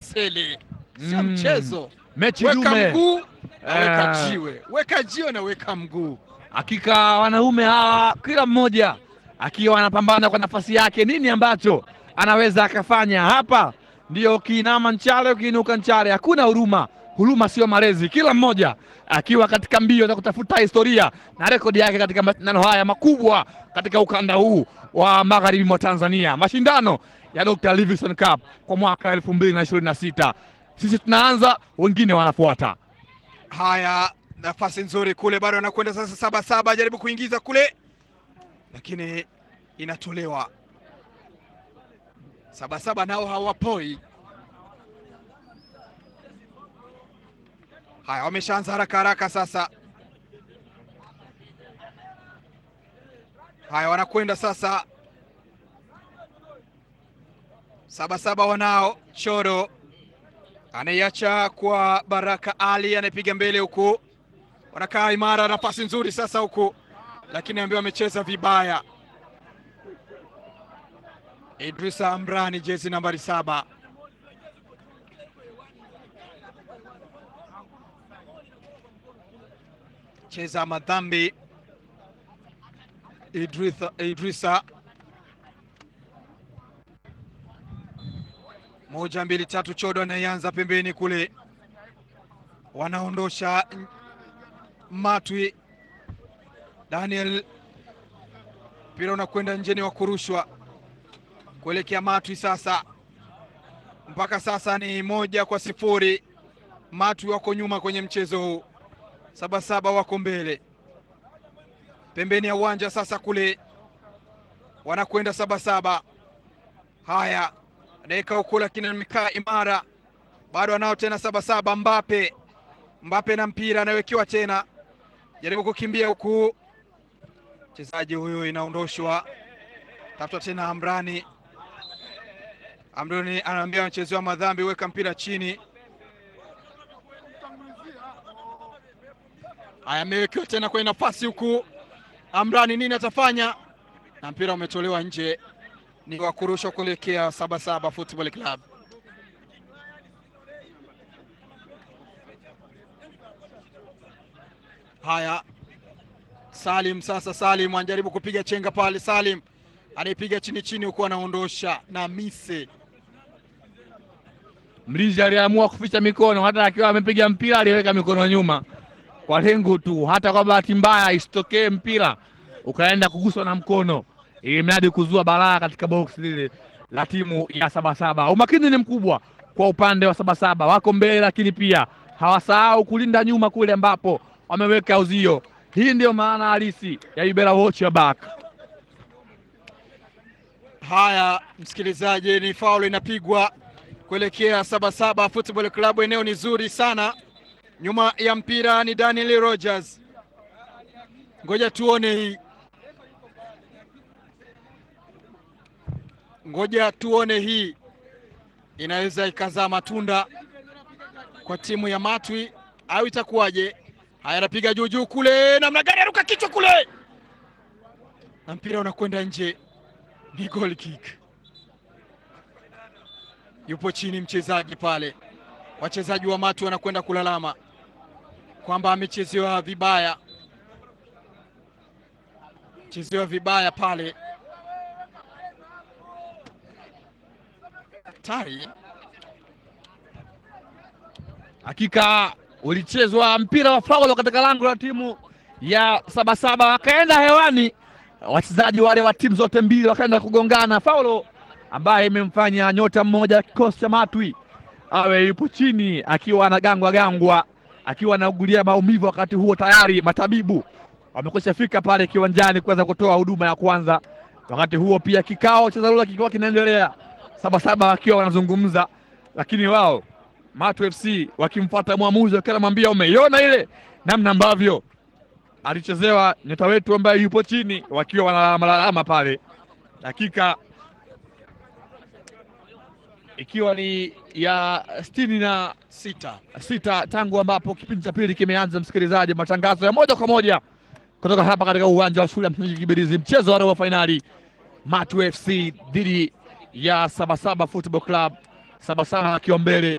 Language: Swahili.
Amboseli, sio Mm. mchezo. mechi Weka dume. mguu na weka Eh. jiwe, weka jiwe na weka mguu. Hakika wanaume hawa kila mmoja akiwa anapambana kwa nafasi yake, nini ambacho anaweza akafanya hapa. Ndio ukiinama nchale, ukiinuka nchale, hakuna huruma. Huruma sio malezi, kila mmoja akiwa katika mbio za kutafuta historia na rekodi yake katika mashindano haya makubwa katika ukanda huu wa magharibi mwa Tanzania, mashindano ya Dr. Livingstone Cup kwa mwaka elfu mbili na ishirini na sita. Sisi tunaanza, wengine wanafuata. Haya, nafasi nzuri kule, bado anakwenda sasa. Saba saba jaribu kuingiza kule, lakini inatolewa. Saba saba nao hawapoi. Haya, wameshaanza haraka haraka sasa. Haya, wanakwenda sasa. Saba saba wanao choro anaiacha kwa Baraka Ali, anayepiga mbele huku, wanakaa imara, nafasi nzuri sasa huku, lakini ambaye amecheza vibaya. Idrisa Amrani, jezi nambari saba. Cheza madhambi Idrisa, Idrisa. Moja mbili tatu, Chodo anaianza pembeni kule, wanaondosha Matwi. Daniel, mpira unakwenda njeni wa kurushwa kuelekea Matwi. Sasa mpaka sasa ni moja kwa sifuri. Matwi wako nyuma kwenye mchezo huu, Sabasaba wako mbele pembeni ya uwanja. Sasa kule wanakwenda Sabasaba. Haya, dakika huku, lakini amekaa imara, bado anao tena Sabasaba. Mbape, Mbape na mpira anawekewa tena, jaribu kukimbia huku, mchezaji huyu inaondoshwa, tafuta tena Amrani. Amrani anaambia mchezo madhambi, weka mpira chini. Haya, amewekewa tena kwenye nafasi huku, Amrani nini atafanya? Na mpira umetolewa nje, ni wa kurushwa kuelekea Sabasaba Football Club. Haya, Salim sasa, Salim anajaribu kupiga chenga pale, Salim anaipiga chini chini, huku anaondosha na mise Mlinzi aliamua kuficha mikono, hata akiwa amepiga mpira aliweka mikono nyuma kwa lengo tu, hata kwa bahati mbaya isitokee mpira ukaenda kuguswa na mkono, ili mradi kuzua balaa katika box lile la timu ya Sabasaba. Umakini ni mkubwa kwa upande wa Sabasaba, wako mbele, lakini pia hawasahau kulinda nyuma kule ambapo wameweka uzio. Hii ndiyo maana halisi ya you better watch your back. Haya, msikilizaji, ni faulu inapigwa kuelekea Sabasaba Football Club. Eneo ni zuri sana, nyuma ya mpira ni Daniel Rogers. Ngoja tuone hii, ngoja tuone hii inaweza ikazaa matunda kwa timu ya Matwi au itakuwaje? Haya, anapiga juu juu kule, namna gani, aruka kichwa kule, na mpira unakwenda nje ni goal kick. Yupo chini mchezaji pale, wachezaji wa Matu wanakwenda kulalama kwamba amechezewa vibaya, chezewa vibaya pale. Hatari Hakika ulichezwa mpira wa faulo katika lango la timu ya Sabasaba, wakaenda hewani wachezaji wale wa timu zote mbili wakaenda kugongana, faulo ambaye imemfanya nyota mmoja wa kikosi cha Matwi awe yupo chini akiwa anagangwa gangwa, akiwa anaugulia maumivu. Wakati huo tayari matabibu wamekwisha fika pale kiwanjani kuweza kutoa huduma ya kwanza. Wakati huo pia kikao cha dharura kikiwa kinaendelea, Sabasaba wakiwa wanazungumza, lakini wao Matu FC wakimfuata mwamuzi wakiwa anamwambia umeiona ile namna ambavyo alichezewa nyota wetu ambaye yupo chini, wakiwa wanalalamala pale, dakika ikiwa ni ya sitini na sita. sita tangu ambapo kipindi cha pili kimeanza. Msikilizaji, matangazo ya moja kwa moja kutoka hapa katika uwanja wa shule ya msingi Kibirizi, mchezo wa robo fainali Matu FC dhidi ya Sabasaba Football Club, Sabasaba akiwa mbele